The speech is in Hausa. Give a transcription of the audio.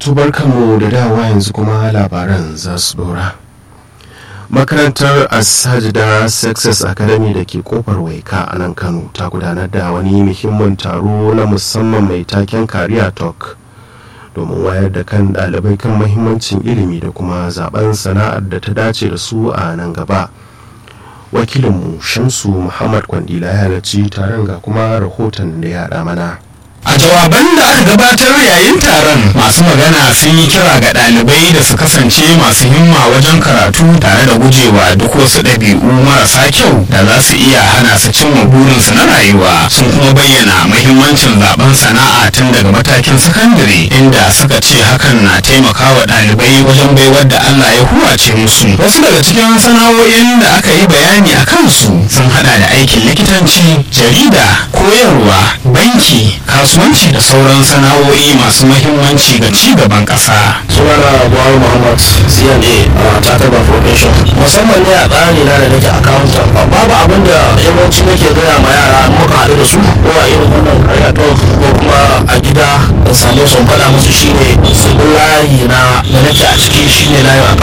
tubarkanmu da dawa yanzu kuma labaran za su dora makarantar asajida success academy da ke kofar waika a nan kano ta gudanar da wani muhimmin taro na musamman mai taken kariya talk domin wayar da kan ɗalibai kan mahimmancin ilimi da kuma zaben sana'ar da ta dace da su a nan gaba wakilinmu shamsu muhammad kwandila ya halarci taron ga kuma rahoton da ya mana a jawaban da aka gabatar yayin taron masu magana sun yi kira ga ɗalibai da su kasance masu himma wajen karatu tare da gujewa duk wasu ɗabi'u marasa kyau da za su iya hana su cimma burinsu na rayuwa sun kuma bayyana mahimmancin zaben sana'a tun daga matakin sakandare inda suka ce hakan na taimakawa ɗalibai wajen baiwar da Allah ya huwace musu wasu daga cikin sana'o'in da aka yi bayani a kansu sun hada da aikin likitanci jarida koyarwa banki kasuwa kasuwanci da sauran sana'o'i masu mahimmanci ga ci gaban ƙasa. sunana buhari muhammad cna a takarda profession musamman ne a tsari na da nake accountant babu abin da yawanci nake gaya ma yara muka haɗu da su ko a irin wannan karya talk ko kuma a gida da same sun faɗa musu shine su layi na da nake a ciki shine layin